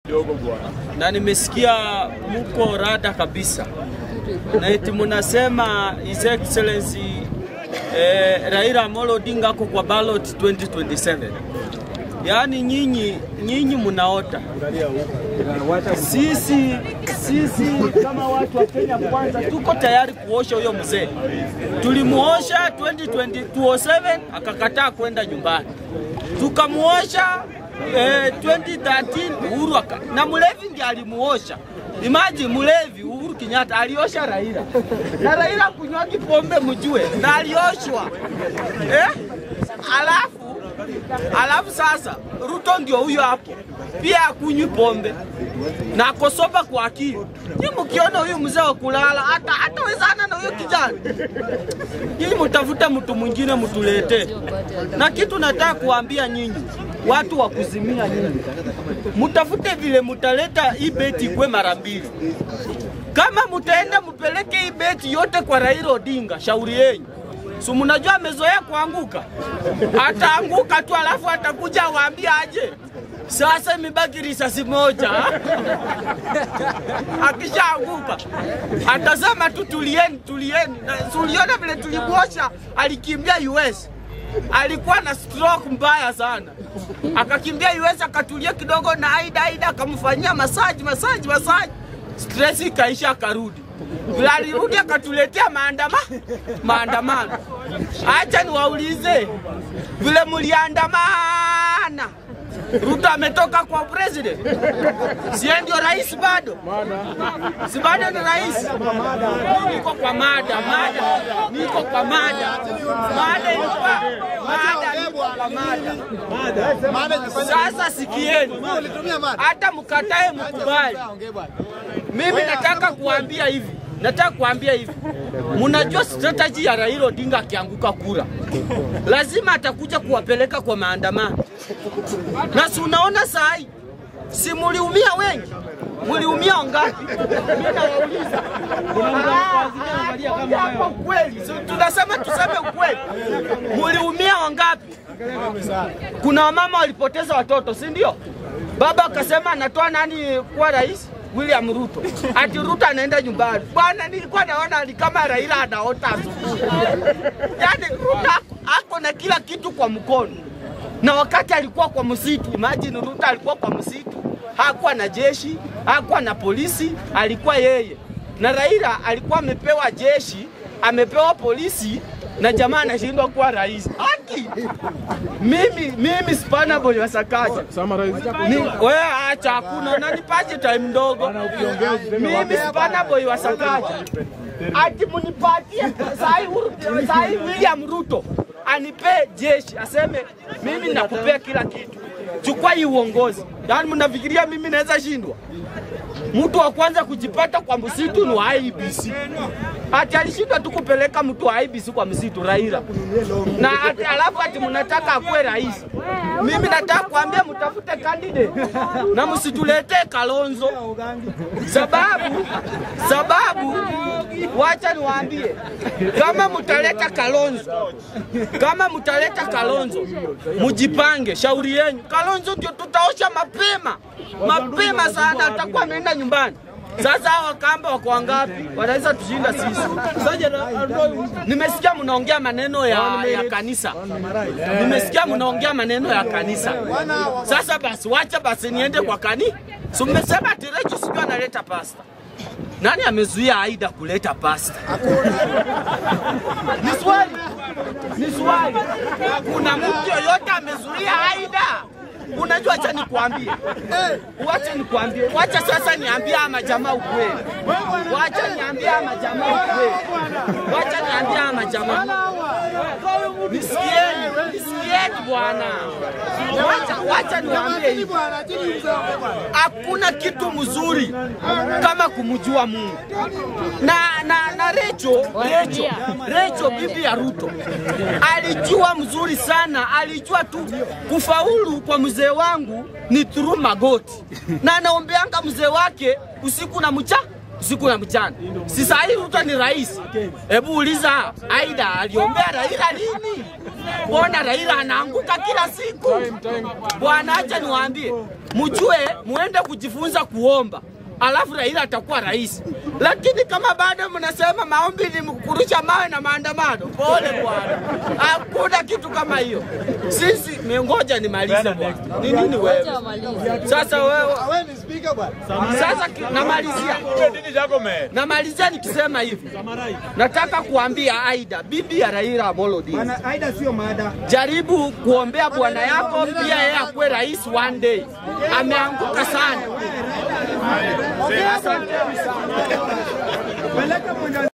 na nimesikia muko rada kabisa na eti munasema His Excellency eh, Raila Amolo Odinga ako kwa ballot 2027. Yaani nyinyi nyinyi munaota. Sisi sisi kama watu wa Kenya kwanza tuko tayari kuosha huyo mzee. Tulimuosha 2027 akakataa kwenda nyumbani, tukamuosha eh, 2013 Uhuru aka, na Mulevi ndiye alimuosha. Imagine Mulevi Uhuru Kenyatta aliosha Raila na Raila kunywa pombe mjue, na alioshwa eh? Alafu alafu sasa Ruto ndio huyo hapo pia akunywi pombe na akosoba kwa akili. Nyinyi mkiona huyu mzee wa kulala hata hatawezana na huyo kijana, nyinyi mtafute mtu mwingine mtuletee. Na kitu nataka kuambia nyinyi watu wa kuzimia nyinyi, mtafute vile mtaleta hii beti ikwe mara mbili. Kama mtaenda mpeleke hii beti yote kwa Raila Odinga, shauri yenyu. Si mnajua amezoea kuanguka, ataanguka tu alafu atakuja awaambia aje sasa imebaki risasi moja. Akishaanguka atasema tu tulieni, tulieni. Na tuliona vile tulimwosha, alikimbia US, alikuwa na stroke mbaya sana, akakimbia US akatulia kidogo, na Aida Aida akamfanyia masaji masaji masaji, stress ikaisha, akarudi vile alirudi akatuletea maandama maandamano. Acha niwaulize vile muliandamana Ruto ametoka kwa president, sie ndio rais bado? Si bado ni rais? Mimi niko kwa mada, mada, niko kwa mada, mada ilikuwa mada, niko kwa mada. Sasa sikieni, hata mkatae mkubali, mimi nataka kuambia hivi nataka kuambia hivi, mnajua strategy ya Raila Odinga akianguka kura, lazima atakuja kuwapeleka kwa maandamano, na si unaona saa hii, si muliumia wengi, muliumia wangapi? Mimi nawauliza hapa ukweli, si tunasema tuseme ukweli, muliumia wangapi? Kuna wamama walipoteza watoto, si ndio? Baba akasema anatoa nani kuwa rais? William Ruto. Ati Ruto anaenda nyumbani. Bwana, nilikuwa naona ni kama Raila anaota asubuhi. Yaani Ruto ako na kila kitu kwa mkono, na wakati alikuwa kwa msitu, imagine Ruto alikuwa kwa msitu, hakuwa na jeshi, hakuwa na polisi, alikuwa yeye na Raila alikuwa amepewa jeshi, amepewa polisi na jamaa anashindwa kuwa rais. Haki mimi mimi spana boy wasakaja ni wewe, acha hakuna, unanipaje time ndogo? Mimi spana boy wasakaja ati munipatie sai sai William Ruto anipe jeshi, aseme mimi nakupea kila kitu, chukua hii uongozi. Yaani mnafikiria mimi naweza shindwa? Mtu wa kwanza kujipata kwa msitu ni wa IBC. Ati alishindwa tu kupeleka mtu wa IBC kwa msitu Raila, na ati alafu ati mnataka akuwe rais. Mimi nataka kuambia mtafute candidate na msituletee Kalonzo, sababu sababu, wacha niwaambie, kama mtaleta Kalonzo, kama mtaleta Kalonzo, mjipange, shauri yenu. Kalonzo ndio tutaosha mapema mapema sana, atakuwa ameenda nyumbani. Sasa hawa kamba wako wangapi? Wanaweza tushinda sisi. Nimesikia mnaongea maneno ya, ya kanisa, nimesikia mnaongea maneno ya kanisa. Sasa basi, wacha basi niende kwa kani. So mmesema ati Recho sijui analeta pasta. Nani amezuia Aida kuleta pasta? Ni swali, ni swali. Kuna mtu yoyote amezuia Aida? Unajua, acha nikwambie, wacha nikwambie, wacha sasa niambie ama jamaa ukweli, wacha niambie ama jamaa ukweli, wacha niambie ama jamaa, nisikieni, nisikieni bwana, wacha wacha niwaambie hivi, hakuna kitu mzuri kama kumjua Mungu na na na Recho, Recho, Recho bibi ya Ruto alijua mzuri sana, alijua tu kufaulu kwa mzee wangu ni through magoti, na anaombeanga mzee wake usiku na mcha siku ya mchana. Si saa hii Ruto ni rais. Hebu uliza Aida aliombea Raila lini? Mbona Raila anaanguka kila siku? Bwana, acha niwaambie, mjue muende kujifunza kuomba alafu Raila atakuwa rais. Lakini kama bado mnasema maombi ni kurusha mawe na maandamano, pole bwana, hakuna kitu kama hiyo. Sisi mengoja nimalize bwana. Ni nini wewe sasa? Wewe sasa ki- namalizia namalizia nikisema hivi, nataka kuambia Aida, bibi ya Raila Amolo Odinga, Bwana Aida sio mada. jaribu kuombea bwana yako pia yeye akuwe rais one day. Ameanguka sana. Peleka mwenda